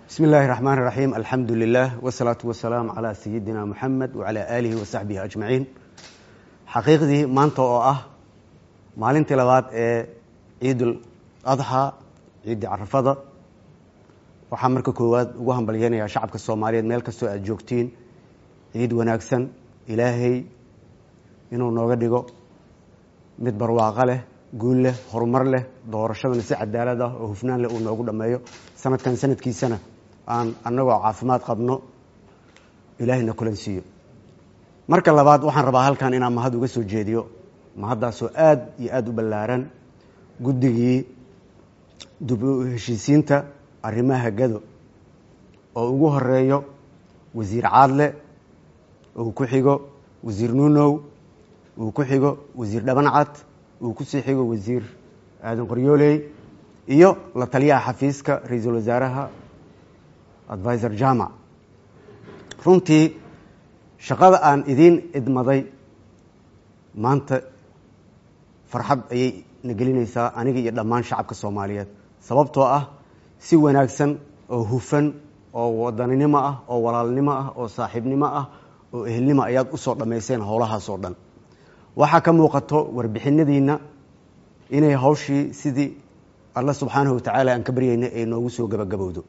bismi illaahi raxmaan raxiim alxamdu lilah wsalaatu wasalaamu calaa sayidina muxamed wacalaa aalihi wasaxbihi ajmaciin xaqiiqdii maanta oo ah maalintii labaad ee ciidul adxaa ciiddii carafada waxaa marka koowaad ugu hambalyeynayaa shacabka soomaaliyeed meel kastoo aad joogtiin ciid wanaagsan ilaahay inuu nooga dhigo mid barwaaqo leh guul leh horumar leh doorashadana si cadaalad ah oo hufnaan leh uu noogu dhammeeyo sanadkan sanadkiisana aan annagoo caafimaad qabno ilaahayna kulansiiyo marka labaad waxaan rabaa halkan inaan mahad uga soo jeediyo mahaddaasoo aada iyo aada u ballaaran guddigii dib u heshiisiinta arrimaha gado oo ugu horeeyo wasiir caadle uu ku xigo wasiir nuunow uu ku xigo wasiir dhabancad uu kusii xigo wasiir aadan qoryooley iyo la taliyaha xafiiska ra-iisul wasaaraha advisor jamac runtii shaqada aan idiin idmaday maanta farxad ayay na gelinaysaa aniga iyo dhammaan shacabka soomaaliyeed sababtoo ah si wanaagsan oo hufan oo wadaninimo ah oo walaalnimo ah oo saaxiibnimo ah oo ehelnimo ayaad usoo dhammayseen howlahaasoo dhan waxaa ka muuqato warbixinadiina inay hawshii sidii alla subxaanahu watacaala aan ka baryayna ay noogu soo gabagabowdo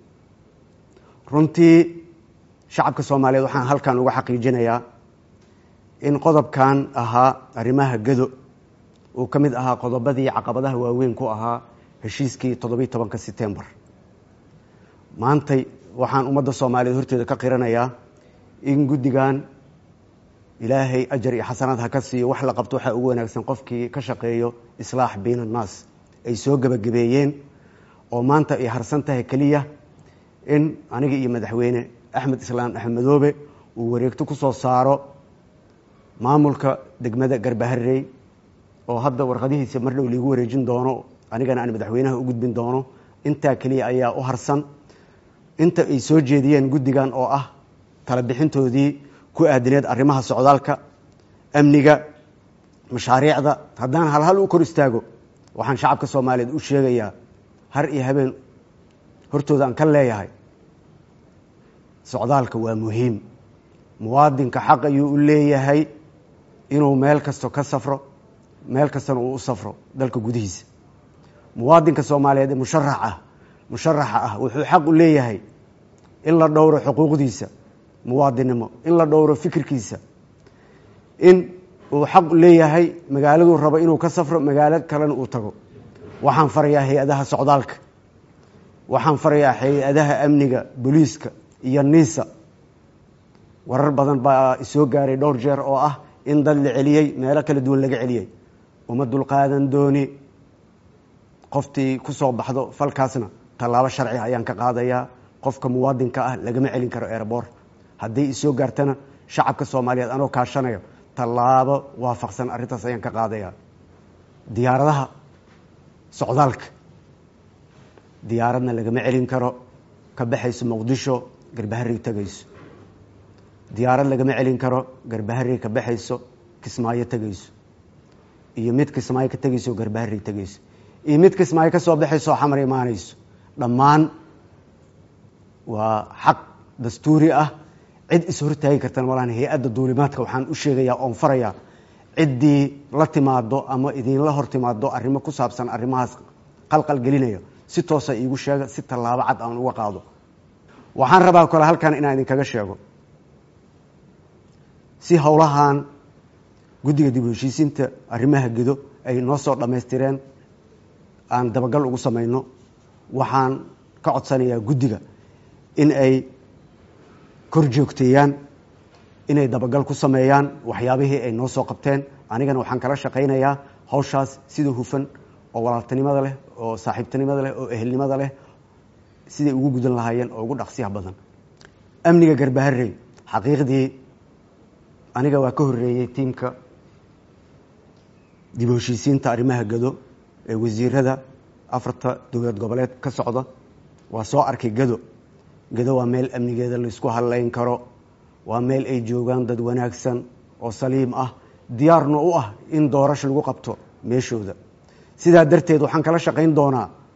runtii shacabka soomaaliyeed waxaan halkan uga xaqiijinayaa in qodobkan ahaa arrimaha gado uu ka mid ahaa qodobadii caqabadaha waaweyn ku ahaa heshiiskii toddobiyi tobanka setembar maantay waxaan ummadda soomaaliyeed horteeda ka qiranayaa in guddigan ilaahay ajar iyo xasanaad ha ka siiyo wax la qabto waxaa ugu wanaagsan qofkii ka shaqeeyo islaax bayn annaas ay soo gebagabeeyeen oo maanta ay harsan tahay keliya in aniga iyo madaxweyne axmed islaam axmedoobe uu wareegto ku soo saaro maamulka degmada garbaharey oo hadda warqadihiisa mar dhow liigu wareejin doono anigana aan madaxweynaha u gudbin doono intaa keliya ayaa u harsan inta ay soo jeediyeen guddigan oo ah tala bixintoodii ku aadineed arrimaha socdaalka amniga mashaariicda haddaan halhal u kor istaago waxaan shacabka soomaaliyeed u sheegayaa har iyo habeen hortooda aan ka leeyahay socdaalka waa muhiim muwaadinka xaq ayuu u leeyahay inuu meel kasto ka safro meel kastana uu u safro dalka gudihiisa muwaadinka soomaaliyeed ee musharax ah musharaxa ah wuxuu xaq u leeyahay in la dhowro xuquuqdiisa muwaadinnimo in la dhowro fikirkiisa in uu xaq leeyahay magaaladuu rabo inuu ka safro magaalo kalena uu tago waxaan farayaa hay-adaha socdaalka waxaan farayaa hay-adaha amniga booliiska iyo niisa warar badan baa isoo gaaray dhowr jeer oo ah in dad la celiyey meelo kala duwan laga celiyey uma dulqaadan dooni qoftii ku soo baxdo falkaasna tallaabo sharci ayaan ka qaadayaa qofka muwaadinka ah lagama celin karo erebor hadday isoo gaartana shacabka soomaaliyeed anoo kaashanayo tallaabo waafaqsan arrintaas ayaan ka qaadayaa diyaaradaha socdaalka diyaaradna lagama celin karo ka baxayso muqdisho garbaharey tegayso diyaarad lagama celin karo garbaharey ka baxayso kismaayo tegayso iyo mid kismaayo ka tegayso garbaharey tegayso iyo mid kismaayo ka soo baxayso xamar imaanayso dhammaan waa xaq dastuuri ah cid is hortaagi kartana malaan hay-adda duulimaadka waxaan u sheegayaa oon farayaa ciddii la timaado ama idinla hor timaado arrimo ku saabsan arrimahaas qalqal gelinaya si toosa iigu sheega si tallaabo cad aan uga qaado waxaan rabaa kole halkan inaan idinkaga sheego si howlahan guddiga dib u heshiisiinta arrimaha gedo ay noo soo dhammaystireen aan dabagal ugu samayno waxaan ka codsanayaa guddiga in ay kor joogteeyaan inay dabagal ku sameeyaan waxyaabihii ay noo soo qabteen anigana waxaan kala shaqaynayaa hawshaas sida hufan oo walaaltinimada leh oo saaxiibtinimada leh oo ehelnimada leh siday ugu gudan lahaayeen oo ugu dhaqsiyaha badan amniga garbaharey xaqiiqdii aniga waa ka horeeyey tiimka dib u heshiisiinta arrimaha gado ee wasiirada afarta dowlad goboleed ka socda waa soo arkay gado gado waa meel amnigeeda laysku hadlayn karo waa meel ay joogaan dad wanaagsan oo saliim ah diyaarna u ah in doorasho lagu qabto meeshooda sidaa darteed waxaan kala shaqayn doonaa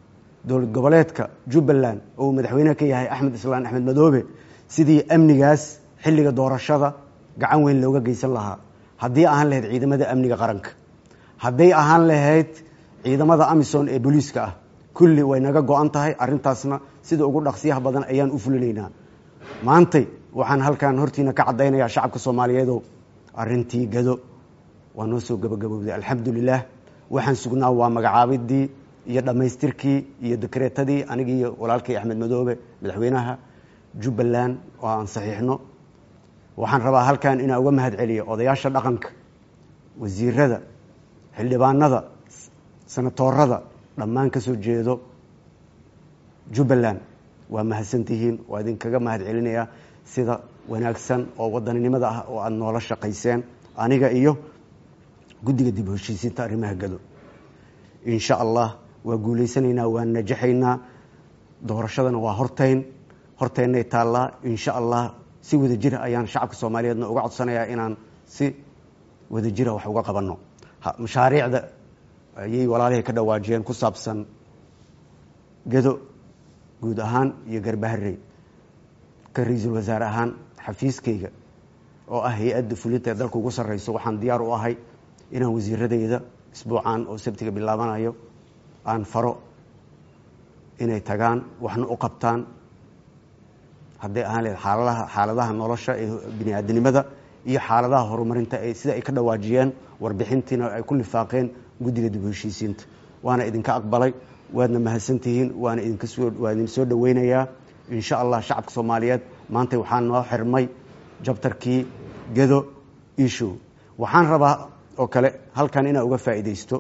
dowlad goboleedka jubbaland oo uu madaxweyne ka yahay axmed islaan axmed madoobe sidii amnigaas xilliga doorashada gacan weyn looga geysan lahaa haddii ahaan lahayd ciidamada amniga qaranka hadday ahaan lahayd ciidamada amisom ee booliiska ah kulli way naga go-an tahay arrintaasna sida ugu dhaqsiyaha badan ayaan u fulinaynaa maantay waxaan halkan hortiina ka caddaynayaa shacabka soomaaliyeedow arrintii gado waa noo soo gabagabowday alxamdulilah waxaan sugnaa waa magacaabidii iyo dhammaystirkii iyo dekreetadii anigii iyo walaalkay axmed madoobe madaxweynaha jubbaland oo aan saxiixno waxaan rabaa halkan inaan uga mahad celiyo odayaasha dhaqanka wasiirada xildhibaanada senatoorada dhammaan ka soo jeedo jubbaland waa mahadsantihiin waa idinkaga mahad celinayaa sida wanaagsan oo wadaninimada ah oo aada noola shaqayseen aniga iyo guddiga dib heshiisiinta arrimaha gado insha allah waa guulaysanaynaa waa najaxaynaa doorashadana waa hortayn hortaynay taallaa insha allah si wada jira ayaan shacabka soomaaliyeedna uga codsanayaa inaan si wada jira wax uga qabanno mashaariicda ayay walaalihii ka dhawaajiyeen ku saabsan gado guud ahaan iyo garbaharey ka ra-iisul wasaare ahaan xafiiskayga oo ah hay-adda fulinta ee dalka ugu sarreyso waxaan diyaar u ahay inaan wasiiradeyda isbuucan oo sabtiga bilaabanayo aan faro inay tagaan waxna u qabtaan hadday ahaan lahayd xaaladaha xaaladaha nolosha ee bini aadinimada iyo xaaladaha horumarinta ee sida ay ka dhawaajiyeen warbixintiina ay ku lifaaqeen guddiga dib heshiisiinta waana idinka aqbalay waadna mahadsantihiin waana idinka soo waa idin soo dhaweynayaa insha allah shacabka soomaaliyeed maanta waxaa noo xirmay jabtarkii gado ishow waxaan rabaa oo kale halkan inaan uga faa'iidaysto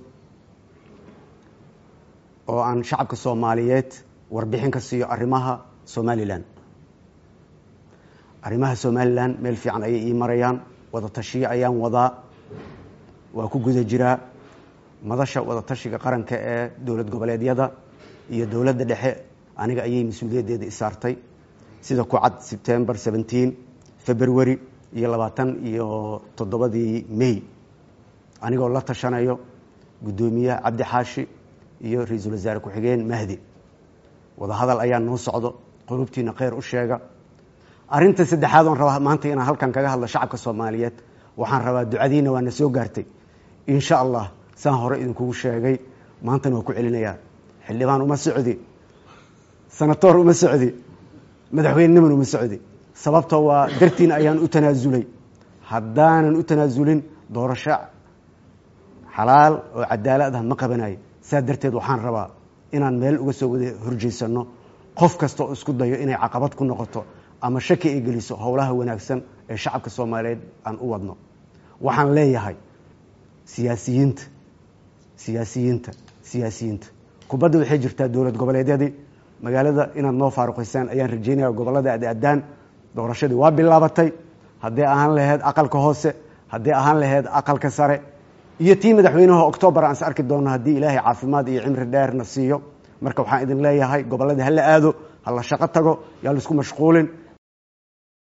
oo aan shacabka soomaaliyeed warbixin ka siiyo arrimaha somalilan arrimaha somalilan meel fiican ayay ii marayaan wada tashiyo ayaan wadaa waa ku guda jiraa madasha wada tashiga qaranka ee dowlad goboleedyada iyo dowladda dhexe aniga ayay mas-uuliyaddeeda isaartay sida ku cad sebtember seventeen february iyo labaatan iyo toddobadii may anigoo la tashanayo guddoomiyaha cabdi xaashi iyo ra-iisul wasaare ku-xigeen mahdi wadahadal ayaa noo socdo qulubtiina kheyr u sheega arrinta saddexaad oon rabaa maanta inaan halkan kaga hadlo shacabka soomaaliyeed waxaan rabaa ducadiina waa na soo gaartay insha allah saan hore idinkugu sheegay maantana waa ku celinayaa xildhibaan uma socdi sanatoor uma socdi madaxweyneniman uma socdi sababta waa dartiin ayaan u tanaasulay haddaanan u tanaasulin doorasho xalaal oo cadaalad ah ma qabanayo saa darteed waxaan rabaa inaan meel uga soo wada horjeysano qof kasta oo isku dayo inay caqabad ku noqoto ama shaki ay geliso howlaha wanaagsan ee shacabka soomaaliyeed aan u wadno waxaan leeyahay siyaasiyiinta siyaasiyiinta siyaasiyiinta kubadda waxay jirtaa dowlad goboleedyadii magaalada inaad noo faaruqaysaan ayaan rajeynaya gobollada aadaadaan doorashadii waa bilaabatay hadday ahaan lahayd aqalka hoose hadday ahaan lahayd aqalka sare iyo tii madaxweynaha octoobar aan is arki doonno haddii ilaahay caafimaad iyo cimri dheerna siiyo marka waxaan idin leeyahay gobolladii hala aado hala shaqo tago yaa laisku mashquulin